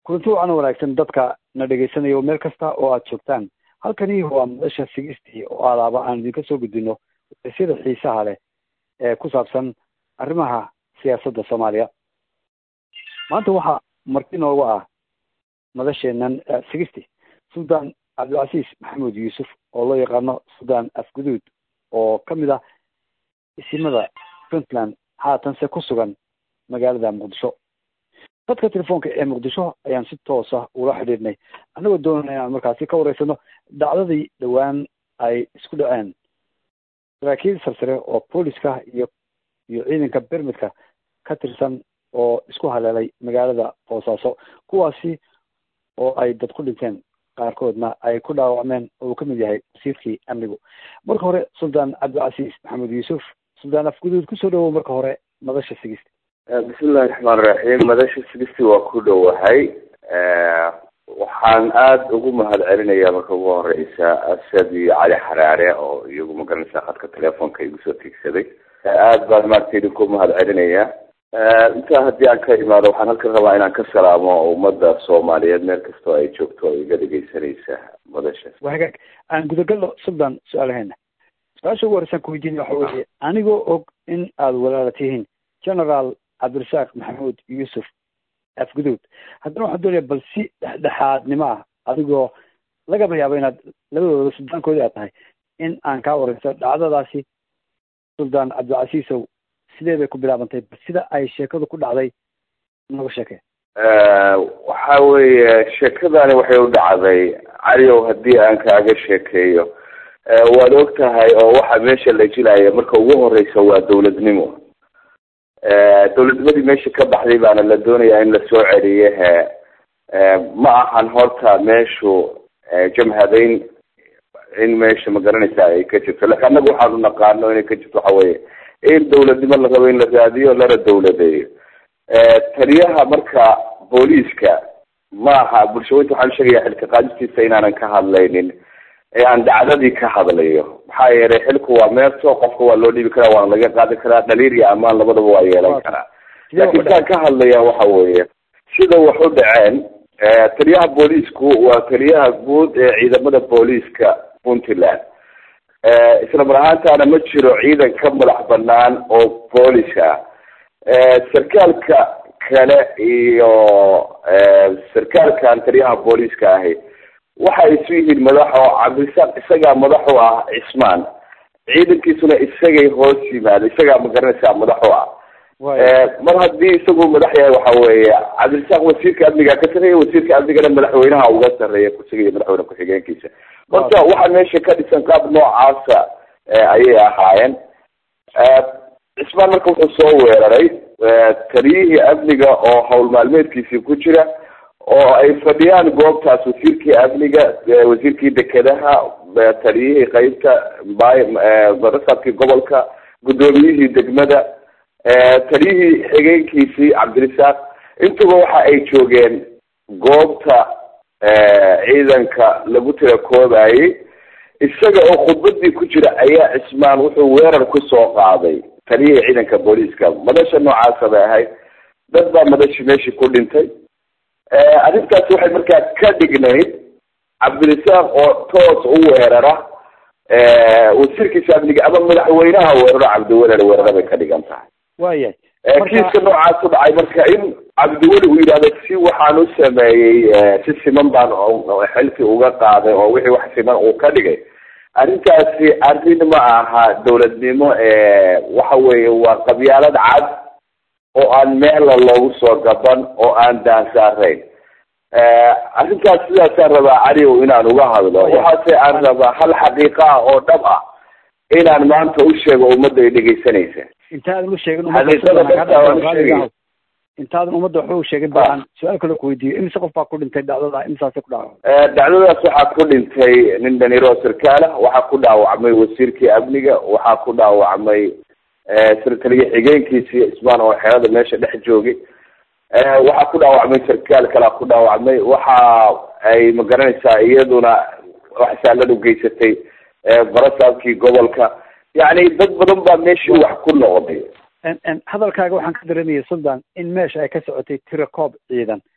kulanti wacan wanaagsan dadka na dhegeysanaya meel kasta oo aad joogtaan halkani waa madasha sigistii oo alaaba aan idinka soo gudbino sida xiisaha leh ee ku saabsan arrimaha siyaasadda soomaaliya maanta waxaa marti noogu ah madasheenan sigisty sultan cabdilcasiis maxamed yuusuf oo loo yaqaano sultan afguduud oo ka mid ah isimada puntland haatanse ku sugan magaalada muqdisho dadka telefoonka ee muqdisho ayaan si toosa ula xidhiidhnay annagoo doonana inaan markaasi ka wareysano dhacdadii dhowaan ay isku dhaceen saraakiil sarsare oo booliska iyo iyo ciidanka bermidka ka tirsan oo isku haleelay magaalada boosaaso kuwaasi oo ay dad ku dhinteen qaarkoodna ay ku dhaawacmeen oo uu ka mid yahay wasiirkii amnigu marka hore sultan cabdilcasiis maxamed yuusuf sultan afguduud kusoo dhawow marka hore madasha sigisti bismillahi raxmaan raxiim madasha sigisti waa ku dhowahay waxaan aada ugu mahad celinayaa marka ugu horeysa asad iyo cali xaraare oo iyagu magaranaysaa khadka telefonka igu soo tiigsaday aada baan maaragta idinku mahad celinayaa intaa haddii aan ka imaado waxaan halkan rabaa inaan ka salaamo ummadda soomaaliyeed meel kastoo ay joogto oo iga dhegeysanaysa madashaas waa hagaag aan gudagalno sultan su-aalaheena su-aasha ugu horeysaan kuweydiinaya waxa weeye anigoo og in aada walaala tihiin generaal cabdirasaaq maxamuud yuusuf afguduud haddana waxaan doonaya bal si dhexdhexaadnimo ah adigoo lagaba yaabo inaad labadooda suldaankoodii aad tahay in aan kaa wareysto dhacdadaasi sultan cabdilcasiisow sidee bay ku bilaabantay bal sida ay sheekadu ku dhacday naga sheekee waxa weeye sheekadani waxay u dhacday caliow haddii aan kaaga sheekeeyo waad og tahay oo waxa meesha la jilaya marka ugu horeysa waa dawladnimo dawladnimadii meesha ka baxday baana la doonayaa in lasoo celiye he ma ahan horta meeshu jamhadeyn in meesha magaranaysa ay ka jirto lakin annaga waxaanu naqaano inay ka jirto waxa weye in dawladnimo la rabo in la raadiyo lana dawladeeyo taliyaha marka booliiska maaha bulshaweynta waxaan sheegaya xilka qaadistiisa inaanan ka hadlaynin ee aan dhacdadii ka hadlayo maxaa yeelay xilku waa meerto qofka waa loo dhiibi karaa waana laga qaadi karaa dhaliil iyo amaan labadaba waa yeelan karaa laakiin kaan ka hadlaya waxa weeye sida wax u dhaceen taliyaha booliisku waa taliyaha guud ee ciidamada booliiska puntland isla mar ahaantaana ma jiro ciidan ka madax banaan oo boolis ah sarkaalka kale iyo sarkaalkan taliyaha booliiska ahi waxay isu yihiin madax oo cabdirasaaq isagaa madax u ah cismaan ciidankiisuna isagay hoos yimaado isagaa magaranaysaa madax u ah mar haddii isagu madax yahay waxa weeye cabdirasaaq wasiirka amniga ka sarreeya wasiirka amnigana madaxweynaha uga sarreeya kusigayo madaxweyne ku-xigeenkiisa marka waxaa meesha ka dhisan qaab noocaasa ayay ahaayeen cismaan marka wuxuu soo weeraray taliyihii amniga oo hawl maalmeedkiisii ku jira oo ay fadhiyaan goobtaas wasiirkii amniga wasiirkii dekedaha taliyihii qeybta marasabkii gobolka guddoomiyihii degmada taliyihii xigeenkiisii cabdirasaaq intuba waxa ay joogeen goobta ciidanka lagu tirakoobayay isaga oo khudbadii ku jira ayaa cismaan wuxuu weerar kusoo qaaday taliyihii ciidanka booliiska madasha noocaasa bay ahayd dad baa madashi meeshii ku dhintay arrintaas waxay markaa ka dhignayd cabdirasaaq oo toos u weerara wasiirkiisa amniga ama madaxweynaha weeraro cabdiweli weerara bay ka dhigan tahay waayahay kiiska noocaas u dhacay marka in cabdiweli uu yidhahdo si waxaan u sameeyey si siman baan xilkii uga qaaday oo wixii wax siman uu ka dhigay arrintaasi arrin ma aha dawladnimo waxa weeye waa qabyaalad cad oo aan meela loogu soo gaban oo aan daansaarayn arrintaas sidaasaan rabaa caliow inaan uga hadlo waxaase aan rabaa hal xaqiiqa ah oo dhab ah inaan maanta u sheego ummadda ay dhegeysanaysa intaadan u sheegin xaqiiqada intaadan ummadda waxba u sheegin ba aan su-aal kale kuweydiiyo imise qof baa ku dhintay dhacdada imisaase ku dhaawacmay dhacdadaas waxaa ku dhintay nin dhalinyaro sarkaala waxaa ku dhaawacmay wasiirkii amniga waxaa ku dhaawacmay sarkaliya xigeenkiisii ismaan oo xerada meesha dhex joogay waxaa ku dhaawacmay sarkaal kalaa ku dhaawacmay waxa ay magaranaysaa iyaduna waxsaalad ugeysatay barasaabkii gobolka yacni dad badan baa meeshii wax ku noqday hadalkaaga waxaan ka dareemaya sultan in meesha ay ka socotay tirakoob ciidan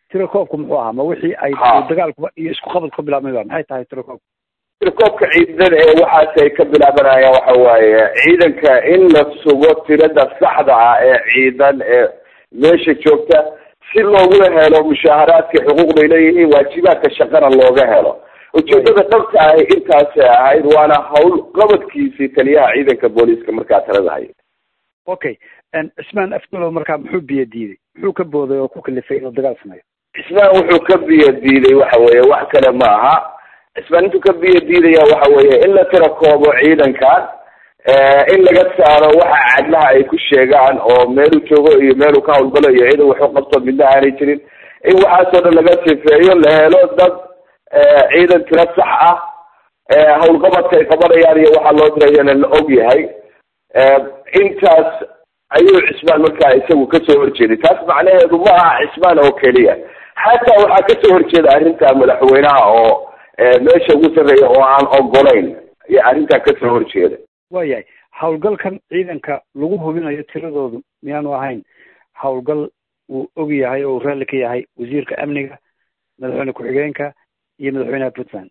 tirakoobku muxuu ahaa ma wixii ay Ha. dagaalkuba iyo isku qabad ka bilaabmay ba maxay tahay tirakoobku tirakoobka ciidan ee waxaas ay ka bilaabanayaan waxa waaye ciidanka in la sugo tirada saxda ah ee ciidan ee meesha joogta si loogu helo mushaaharaadka xuquuqda ay leeyihiin waajibaadka shaqana looga helo ujeedada dhabta ahi intaasay ahayd waana hawl qabadkiisii taliyaha ciidanka booliiska markaa talada haya okay cismaan afgalow markaa muxuu biyo diiday muxuu ka booday oo ku kalifay inuu dagaal sameeyo cismaan wuxuu ka biyo diiday waxa weeye wax kale ma aha cismaan intuu ka biyo diidaya waxa weeye in la tirakoobo ciidankan in laga saaro waxa cadlaha ay ku sheegaan oo meeluu joogo iyo meeluu ka hawlgalo iyo ciidan waxu qabto midna aanay jirin in waxaasoo dhan laga sifeeyo la helo dad ciidan tiro sax ah hawlqabadka ay qabanayaan iyo waxaa loo dirayana la og yahay intaas ayuu cismaan markaa isagu kasoo horjeeday taas macnaheedu ma aha cismaan oo keliya xataa waxaa kasoo horjeeda arrinta madaxweynaha oo meesha ugu sarreeya oo aan ogolayn iyo arrintaa kasoo horjeeda waayahay hawlgalkan ciidanka lagu hubinayo tiradoodu miyaanu ahayn hawlgal uu og yahay oo uu raalli ka yahay wasiirka amniga madaxweyne ku-xigeenka iyo madaxweynaha puntland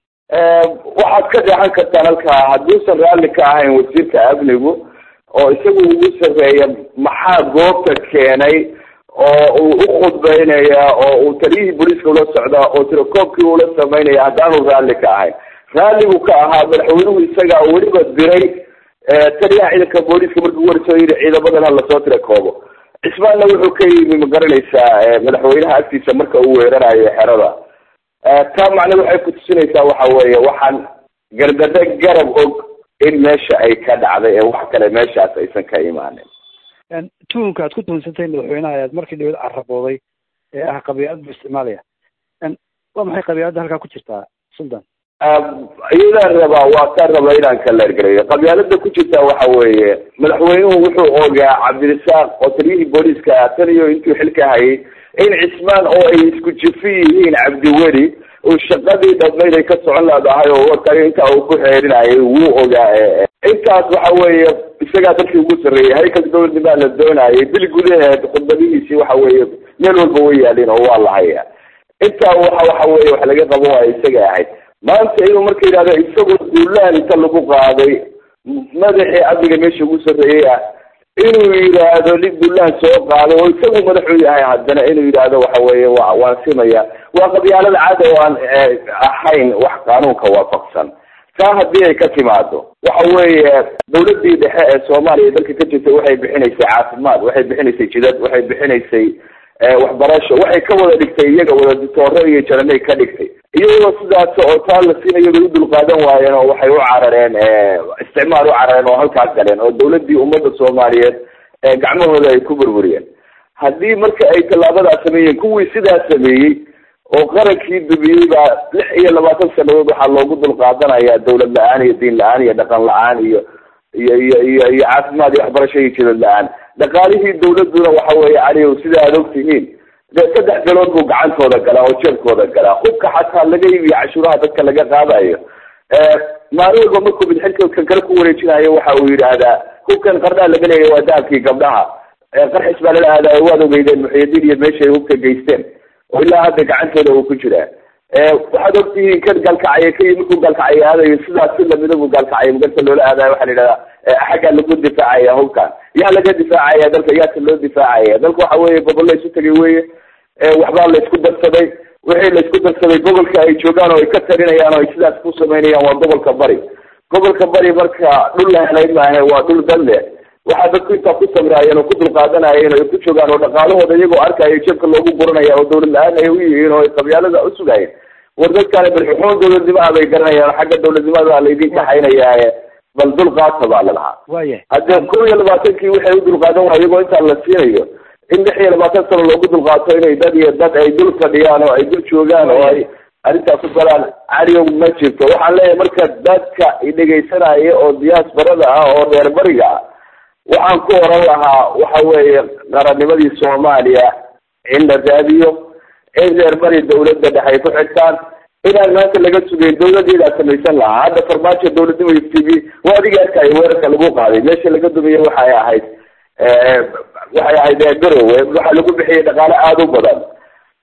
waxaad ka dheexan kartaan halkaa hadduusan raalli ka ahayn wasiirka amnigu oo isagu ugu sarreeya maxaa goobta keenay oo uu u khudbeynaya oo uu taliyihii booliiska ula socdaa oo tirakoobkii ula sameynaya haddaanu raalli ka ahayn raalligu ka ahaa madaxweynuhu isagaa weliba diray taliyaha ciidanka booliiska markii warisoo yidhi ciidamadan ha lasoo tirakoobo cismaanna wuxuu ka yimi ma garanaysaa madaxweynaha agtiisa marka uu weerarayo xerada taa macne waxay kutusinaysaa waxa weeye waxaan gargado garab og in meesha ay ka dhacday ee wax kale meeshaas aysan ka imaanin tuhunka aad ku tuhunsantahay madaxweynaha ayaad markii dhawad carabooday ee ah qabiilad buu isticmaalaya waa maxay qabiiladda halkaa ku jirtaa sultan iyadaan rabaa waa kaa raba inaan ka leergarayo qabyaalada ku jirta waxa weeye madaxweynuhu wuxuu ogaa cabdirasaaq oo taliyihii booliiska tan iyo intuu xilka hayay in cismaan oo ay isku jifi yihiin cabdiweli uu shaqadii dhabnayd ay ka socon laadahay oo warkayo intaa uu ku xeerinayay wuu ogaa intaas waxa weeye isagaa dadkii ugu sarreeyay haykalka dowladnimaa la doonayay bil gudaheed khudbadihiisii waxa weeye meel walba way yaalin oo waa la haya intaa waxa waxa weye wax laga qabo waa isaga ahayd maanta inuu marka yidhahdo isagoo duulaan inta lagu qaaday madaxii amniga meesha ugu sarreeyey ah inuu yidhaahdo nin duulaan soo qaaday oo isagu madaxuu yahay haddana inuu yidhaahdo waxa weeye wa waan simaya waa qabyaalada caada oo aan ahayn wax qaanuunka waafaqsan taa haddii ay ka timaado waxa weeye dawladii dhexe ee soomaaliya dalka ka jirtay waxay bixinaysay caafimaad waxay bixinaysay jidad waxay bixinaysay waxbarasho waxay ka wada dhigtay iyaga wada ditoore iyo jaranay ka dhigtay iyagoo sidaas oo taa la siinayo bay u dulqaadan waayeen oo waxay u carareen isticmaal u carareen oo halkaas galeen oo dawladii ummadda soomaaliyeed gacmahooda ay ku burburiyeen haddii marka ay tallaabadaas sameeyeen kuwii sidaas sameeyey oo qarankii dumiyey baa lix iyo labaatan sanadood waxaa loogu dulqaadanaya dawlad la-aan iyo diin la-aan iyo dhaqan la-aan iyo iyo iyo iyo iyo caafimaad iyo waxbarasho iyo jidad la-aan dhaqaalihii dawladuna waxa weeye caliyow sida aad og tihiin dee saddex bilood buu gacantooda galaa oo jeebkooda galaa hubka xataa laga iibiyo cashuuraha dadka laga qaadayo maalin walba markuu midxilka kan kale ku wareejinayo waxa uu yidhaahdaa hubkan qardaa laga leeyahy waa dahabkii gabdhaha qarxis baa lala aadayo waad ogeydeen muxiyadiin iyo meeshay hubka geysteen oo ilaa hadda gacantooda uu ku jiraa waxaad og tihiin kan gaalkacaya ka markuu gaalkacaya aadayo sidaas si lamida buu gaalkacaya magarta loola aadayo waxaa la yidhahdaa xaggaa lagu difaacaya hubkan yaa laga difaacaya dalka yaasa loo difaacaya dalka waxa weeye gobol la isu tagay weye waxbaa la isku darsaday wixii la isku darsaday gobolka ay joogaan oo ay ka tarinayaan oo ay sidaas ku samaynayaan waa gobolka bari gobolka bari marka dhul la helay maahe waa dhul danle waxaa dadku intaa ku samraayeen oo ku dulqaadanayeen oo ay ku joogaan oo dhaqaalahooda iyagoo arkayo jeebka loogu guranaya oo dawlad la-aan ay u yihiin oo ay qabyaalada u sugaayeen war dadkaani balxuxuun dawladnimaha bay garanayaan xagga dawladnimada laydin kaxaynayaaye bal dulqaata baa la lahaa waya hadde kow iyo labaatankii waxay u dulqaadan waaya iyagoo intaa la siinayo in lix iyo labaatan sano loogu dulqaato inay dad iyo dad ay dul fadhiyaan oo ay dul joogaan oo ay arrintaas ku galaan caliyow ma jirto waxaan leeyahay marka dadka idhegaysanaya oo diyaasbarada ah oo reer bariga ah waxaan ku oran lahaa waxa weeye qarannimadii soomaaliya in la raadiyo in reer bari dawladda dhex ay ku xigtaan inaan maanta laga sugeyn dawladeedaa samaysan lahaa hadda farmaajo dawladnimo t v waa adiga arkaayo weerarka lagu qaaday meesha laga dumiye waxay ahayd waxay ahayd garowe waxaa lagu bixiyay dhaqaale aada u badan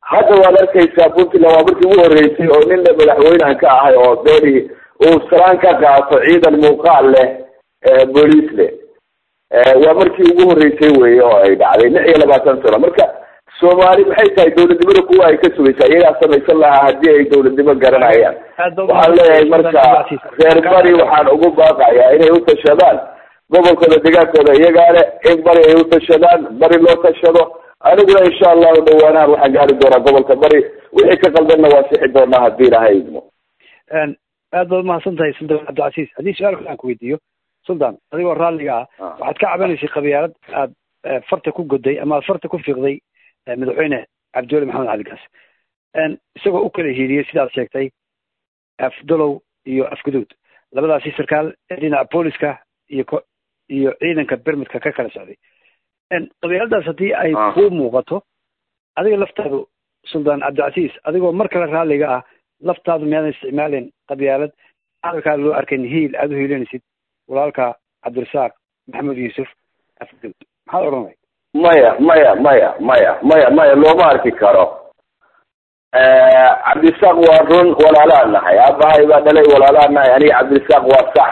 hadda waad arkaysaa puntland waa markii ugu horreysay oo ninna madaxweynehan ka ahay oo beeri uu salaan ka qaato ciidan muuqaal leh booliis leh waa markii ugu horreysay wey oo ay dhacday lix iyo labaatan sano marka soomaali maxay tahay dawladnimada kuwa ay ka sugaysaa iyagaa samaysan lahaa haddii ay dawladnimo garanayaan waxaan leeyahay marka reer bari waxaan ugu baaqayaa inay utashadaan gobolkooda degaankooda iyagaa le in bari ay utashadaan bari loo tashado aniguna insha allahu dhawaanahan waxaan gaari doonaa gobolka bari wixii ka qaldanna waa sixi doonaa haddii ilahay idmo aad baad umahadsan tahay suldan cabdilcasiis haddii su-aal kale aan ku weydiiyo suldan adigoo raalliga ah waxaad ka cabanaysay qabyaalad aad farta ku goday ama aad farta ku fiiqday madaxweyne cabdiweli maxamed cali gaas isagoo u kala hiiliyey sidaad sheegtay afdalow iyo afguduud labadaasi sarkaal dhinaca booliska iyo iyo ciidanka bermidka ka kala socday qabyaaladaas haddii ay kuu muuqato adiga laftaadu suldaan cabdilcasiis adigoo mar kale raalliga ah laftaadu miyaadan isticmaalin qabyaalad hadalkaa loo arkayn hiil aada u hiilinaysid walaalka cabdirasaaq maxamed yuusuf afguduud maxaad odhanay maya maya maya maya maya maya looma arki karo cabdirasaaq waa run walaalaan nahay aabahay baa dhalay walaalaan nahay aniga cabdirasaaq waa sax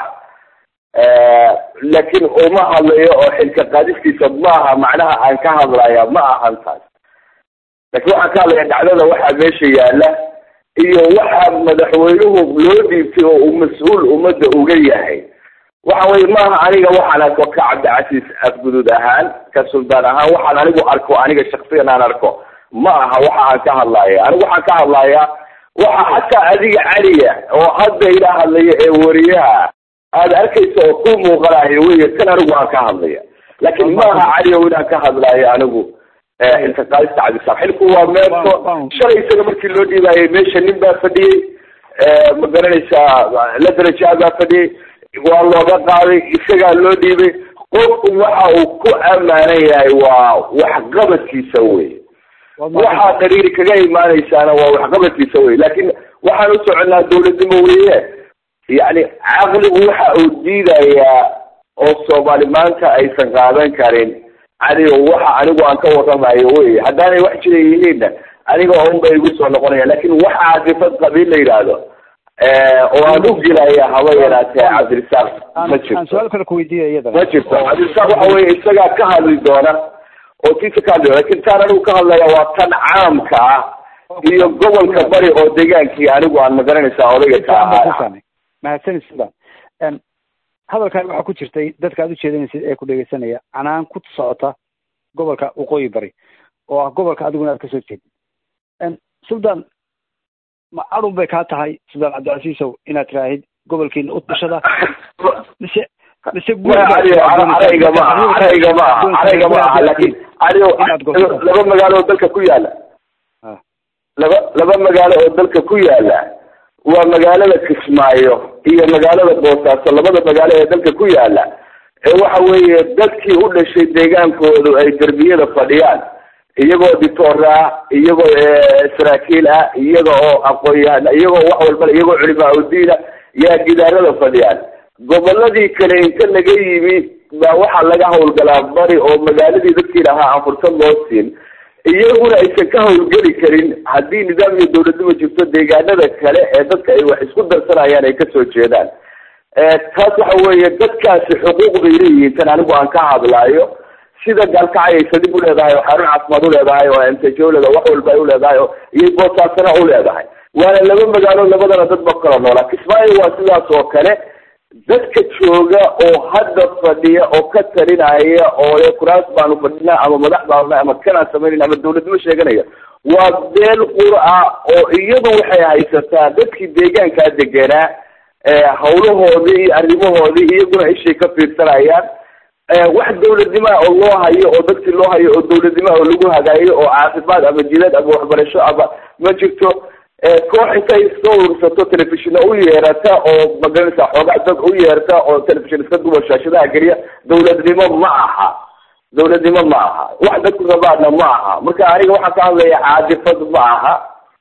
laakiin uma hadlayo oo xilka qaadistiisa maaha macnaha aan ka hadlaya ma ahan taas laakiin waxaan ka hadlaya dhacdada waxaa meesha yaala iyo waxa madaxweynuhu loo dhiibtay oo uu mas-uul ummadda uga yahay waxa weye maaha aniga waxaan arko ka cabdicasiis afguduud ahaan ka suldaan ahaan waxaan anigu arko aniga shaksiyan aan arko ma aha waxa aan ka hadlaya anigu waxaan ka hadlayaa waxa xataa adiga caliya oo hadda ila hadlaya ee wariyaha aada arkaysa oo ku muuqanayo wey kan anigu aan ka hadlaya laakiin maaha cali o inaan ka hadlayo anigu xilka qaadista cabdisaaq xilku waa meerto shalay isaga markii loo dhiibaayay meesha nin baa fadhiyey ma garanaysaa la darajaa baa fadhiyey waa looga qaaday isagaa loo dhiibay qofku waxa uu ku amaanan yahay waa waxqabadkiisa wey waxaa qariiri kaga imaanaysaana waa waxqabadkiisa wey laakiin waxaan u soconaa dawladnimo weye yacni caqligu waxa uu diidayaa oo soomaali maanta aysan qaadan karin anigo waxa anigu aan ka waramayo wey haddaanay wax jira yihiinna aniga unba igu soo noqonaya lakin waxa cadifad qabiil la yidhaahdo oo aan u gelaya haba yaraatee cabdirisaaq ma jirto ma jirto cabdirisaaq waxa weye isagaa ka hadli doona oo tiisa ka hadli doona lakin taan anigu ka hadlaya waa tan caamka ah iyo gobolka bari oo degaankii anigu aan magaranaysaa odayga ka ahaa mahadsanid sudan hadalkan waxaa ku jirtay dadka aad ujeedanaysid ee ku dhegeysanaya canaan ku socota gobolka waqooyi bari oo ah gobolka adiguna aad kasoo jeedid suldan ma adun bay kaa tahay suldaan cabdicasiisow inaad tiraahid gobolkiina utashada mise mise arayga ma aha arayga ma aha arayga ma aha lakin laba magaalo oo dalka ku yaala laba laba magaalo oo dalka ku yaala waa magaalada kismaayo iyo magaalada boosaaso labada magaalo ee dalka ku yaala ee waxa weeye dadkii u dhashay deegaankoodu ay derbiyada fadhiyaan iyagoo ditoora ah iyagoo saraakiil ah iyaga oo aqoon-yahan iyagoo wax walba iyagoo culimaa udiina yaa gidaarada fadhiyaan goboladii kale inta laga yimi baa waxaa laga hawlgalaa bari oo magaaladii dadkii lahaa aan fursad loo siin iyaguna aysan ka hawlgeli karin haddii nidaam iyo dawladnimo jirto deegaanada kale ee dadka ay wax isku darsanayaan ay kasoo jeedaan taas waxa weeye dadkaasi xuquuq bay leeyihiin tan anigu aan ka hadlaayo sida gaalkacay ay sadib uleedahay oo xarun caafimaad uleedahay oo mtj uleedahay wax walba ay uleedahay oo iyo boosaasana uleedahay waana laba magaalo labadana dad ba kala noolaa kismaayo waa sidaas oo kale dadka jooga oo hadda fadhiya oo ka talinaya oo le kuraas baanu fadhinaa ama madax baanu ama kanaan samaynayn ama dawladnimo sheeganaya waa beel qura oo iyadu waxay haysataa dadkii deegaankaa deganaa hawlahoodii iyo arrimahoodii iyaguna ishay ka fiirsanayaan wax dawladnimaa oo loo hayo oo dadkii loo hayo oo dawladnimaa oo lagu hagaayo oo caafimaad ama jilad ama waxbarasho ama ma jirto koox intay iska urursato telefishina u yeerata oo magaranaysa xoogaa dad u yeerta oo telefishin iska duba shaashadaha geliya dawladnimo ma aha dawladnimo ma aha wax dadku rabaana ma aha marka aniga waxaan ka hadlaya caadifad ma aha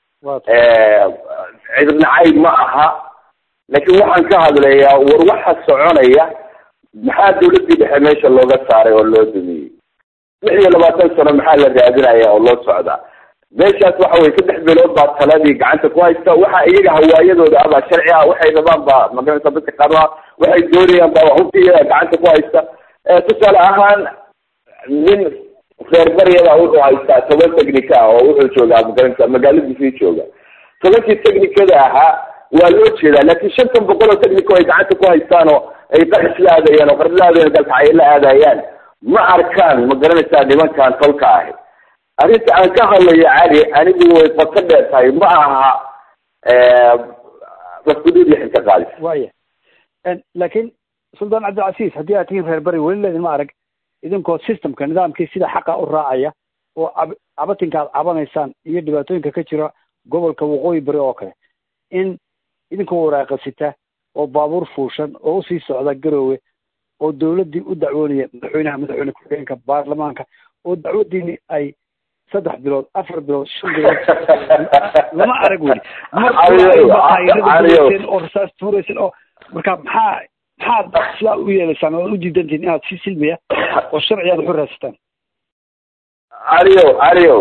cidnacayb ma aha laakiin waxaan ka hadlayaa war waxa soconaya maxaa dawladdii dhexe meesha looga saaray oo loo dumiyey lix iyo labaatan sano maxaa la raadinaya oo loo socdaa meeshaas waxa weye saddex bilood baa taladii gacanta ku haysta waxa iyaga hawaayadooda ah baa sharci ah waxay rabaan baa magaranaysa dadka qaar waxay doonayaan baa hubka iyaga gacanta ku haysta tusaale ahaan nin reer baryada wuxuu haystaa toban technica ah oo wuxuu joogaa magaranaysa magaaladiisii jooga tobankii technicada ahaa waa loo jeedaa laakiin shantan boqol oo technico ay gacanta ku haystaan oo ay qaris la aadayaan oo qaris la aadayan dalka ay la aadayaan ma arkaan ma garanaysaa nimankan tolka ahi arrinta aan ka hadlayo cali anigu way qoto dheer tahay ma aha mafkuduud iyo xilka qaadis waya laakiin suldaan cabdilcasiis haddii aad tihiin reer bari weli leedin ma arag idinkoo systemka nidaamkii sida xaqa u raacaya oo cab cabatinka aad cabanaysaan iyo dhibaatooyinka ka jira gobolka waqooyi bari oo kale in idinkoo waraaqasita oo baabuur fuushan oo usii socda garoowe oo dawladdii u dacwoonaya madaxweynaha madaxweyne ku-xigeenka baarlamaanka oo dacwadiini ay saddex bilood afar bilood shan bilood lama arag weli markaayradaen oo rasaas tuuraysan oo marka maxaa maxaad sidaa u yeelaysaan oo u diidantihin inaad si silmiya oo sharci aad waxu raadsataan caliyo caliyo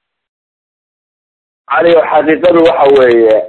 caliyo xaqiiqadu waxa weeye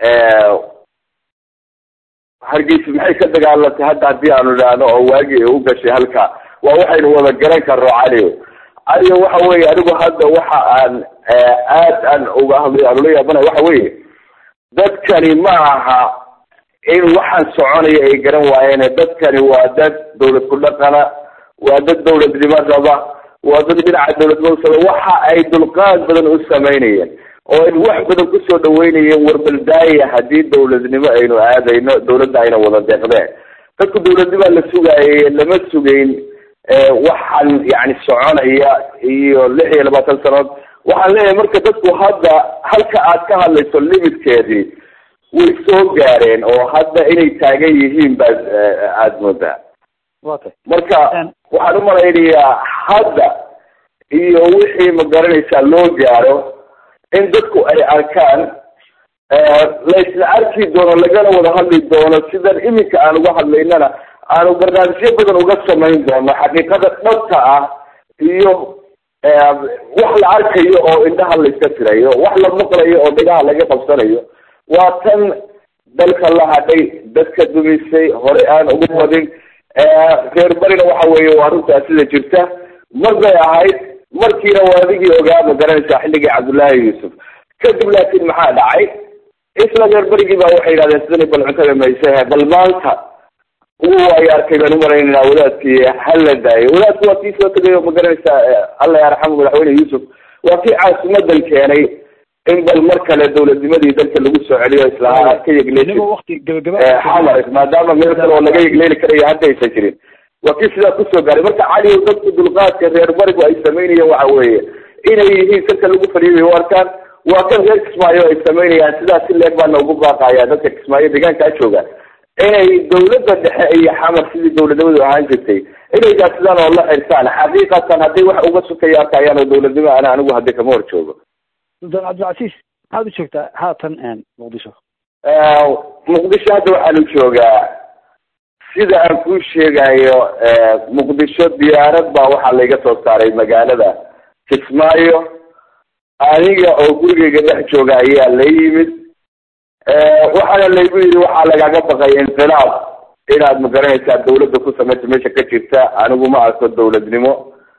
hargeysa maxay ka dagaalantay hadda haddii aanu idhaahno oo waagii u gashay halka waa waxaynu wada garan karno caliyo caliyo waxa weye anigu hadda waxa aan aad aan uga hadlay aan ula yaabanayo waxa weye dadkani ma aha in waxaan soconaya ay garan waayeen dadkani waa dad dawlad ku dhaqana waa dad dawladnimo raba waa dad dhinaca dawladnimo usaba waxa ay dulqaad badan u samaynayeen oo ay wax badan kusoo dhaweynayeen warbaldaaya haddii dawladnimo aynu aadayno dawladda ayna wada deeqdeen dadku dawladnimaa la sugaayay lama sugayn waxaan yani soconaya iyo lix iyo labaatan sanood waxaan leeyahay marka dadku hadda halka aad ka hadlayso limitkeedii way soo gaareen oo hadda inay taagan yihiin baad aada moodaa marka waxaan umalaynayaa hadda iyo wixii ma garanaysaa loo gaaro in dadku ay arkaan laysla arki doono lagana wada hadli doono sidan iminka aan uga hadlaynana aanu barnaamijyo badan uga samayn doono xaqiiqada dhabta ah iyo wax la arkayo oo indhaha layska tirayo wax la maqlayo oo dhigaha laga qabsanayo waa tan dalka la hadhay dadka dumisay hore aan uga wadin reer barina waxa weeye waa runtaa sida jirta mar bay ahayd markiina waa adigii ogaa ma garanaysaa xilligii cabdullaahi yuusuf kadib laakiin maxaa dhacay isla reer berigii baa waxay yidhahdeen sidani bal cuntada maysehe bal maanta ugu ay arkay baan umalaynayna wadaadkii hala daayo wadaadku waa kii soo tegayo ma garanaysaa alla yarxamu madaxweyne yuusuf waa kii caasimadan keenay in bal mar kale dawladnimadii dalka lagu soo celiyo islaama ka yegleexamar maadaama meel kale oo laga yegleeli karayo hadda aysan jirin waa kii sidaa kusoo gaaray marka cali dadku dulqaadka reer barigu ay samaynayeen waxa weeye inay yihiin salka lagu fadhiibay u arkaan waa kan reer kismaayo ay samaynayaan sidaas si leeg baana ugu baaqaya dadka kismaayo deegaankaa jooga inay dawladda dhexe iyo xamar sidii dawladnimadu ahaan jirtay inay gaadsidaan oo la xirtaan xaqiiqatan hadday wax uga sukaya arkayaan oo dawladnimo ana anigu hadda kama hor joogo sultaan cabdilcasiis maxaad u joogtaa haatan muqdisho muqdisho hadda waxaanu joogaa sida aan kuu sheegayo muqdisho diyaarad baa waxaa layga soo saaray magaalada kismaayo aniga oo gurigeyga dhex jooga ayaa la yimid waxaana laygu yidhi waxaa lagaga baqay inqilaab inaad magaranaysaa dawladda ku samaysa meesha ka jirta anigu ma arko dawladnimo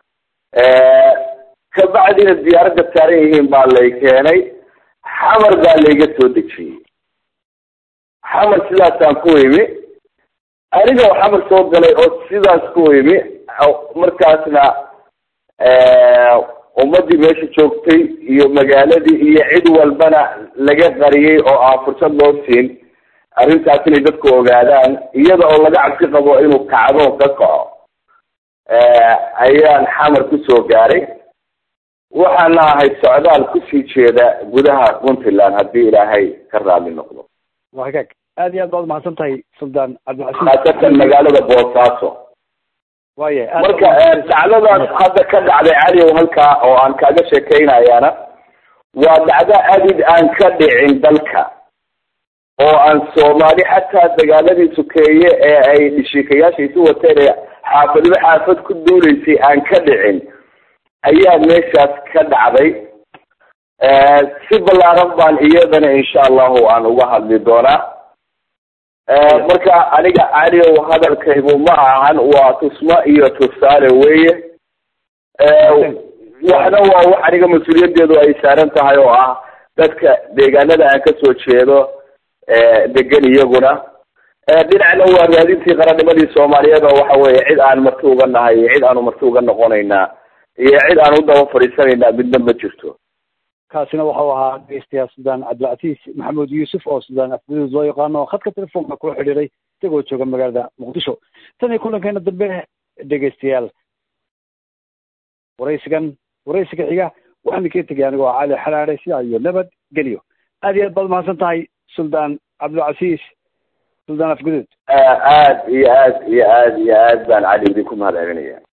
kabacdina diyaaradda saaran yihiin baa lay keenay xamar baa layga soo dejiyey xamar sidaasaan ku imi aniga oo xamar soo galay oo sidaas ku imi markaasna ummadii meesha joogtay iyo magaaladii iyo cid walbana laga qariyey oo aan fursad loo siin arrintaas inay dadku ogaadaan iyada oo laga cabsi qabo inuu kacdo ka kaco ayaan xamar kusoo gaaray waxaana ahay socdaal kusii jeeda gudaha puntland haddii ilaahay ka raali noqdo waa hagaag aad iyo aad baad umahadsan tahay suldaan cabdilcasiis khaasatan magaalada boosaaso waya marka dacdadaas hadda ka dhacday caliw halkaa oo aan kaaga sheekeynayaana waa dacdo adid aan ka dhicin dalka oo aan soomaali xataa dagaaladii sukeeye ee ay dhishiikayaasha isu wateen ee xaafadiba xaafad ku duuleysay aan ka dhicin ayaa meeshaas ka dhacday si ballaaran baan iyadana insha allahu aan uga hadli doonaa marka aniga caliow hadalkaygu ma ahan waa tusmo iyo tusaale weye waxna waa wax aniga mas-uuliyadeedu ay saaran tahay oo ah dadka deegaanada aan kasoo jeedo degan iyaguna dhinacna waa raadintii qarannimadii soomaaliyeed oo waxa weye cid aan marti uga nahay iyo cid aanu marti uga noqonaynaa iyo cid aan u daba fadhiisanaynaa midna ma jirto kaasina waxau ahaa dhegeystayaal suldaan cabdilcasiis maxamuud yuusuf oo suldaan afguduud loo yaqaano khadka telefoonka kula xidhiiray isagoo jooga magaalada muqdisho tan iyo kulankeena dambe dhegeystayaal waraysigan waraysiga xiga waxaan idinkaga tegay anigoo cali xalaare sidaa iyo nabad geliyo aad iyo aad baad mahadsan tahay suldaan cabdilcasiis suldaan afguduud aad iyo aad iyo aad iyo aad baan cali idinku mahad celinaya